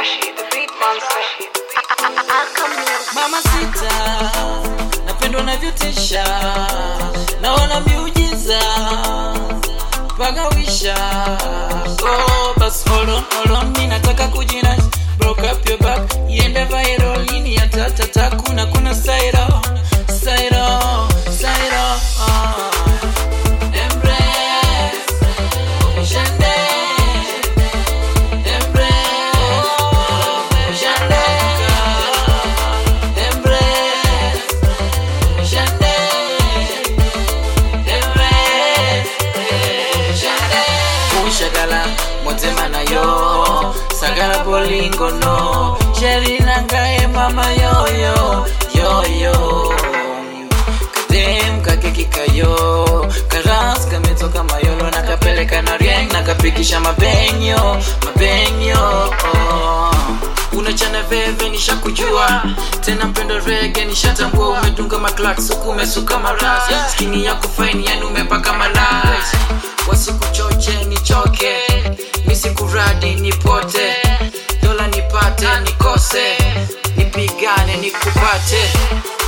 Washi, the beat monster. mama sita napendwa navyotisha naona miujiza pagawisha oh, bas hold on, hold on, mi nataka kujina broke up your back iende viral ini ya tatata kuna kuna sairo sairo sairo oh. Embrace, Shande, embrace, Shande, embrace, Shande, embrace, Shande. Ushagala motema na yo sagala bolingo no shelina ngaye mama yoyo yoyo kadem kakekikayo karas kametoka mayolo na kapeleka na rieng na kapikisha mabenyo mabenyo oh. unachana veve nishakujua tena mpendo rege nishatambua umedunga maklaks huku umesuka maras skini yako faini yani umepaka malas wasikuchoche nichoke misikuradi nipote dola nipate nikose nipigane nikupate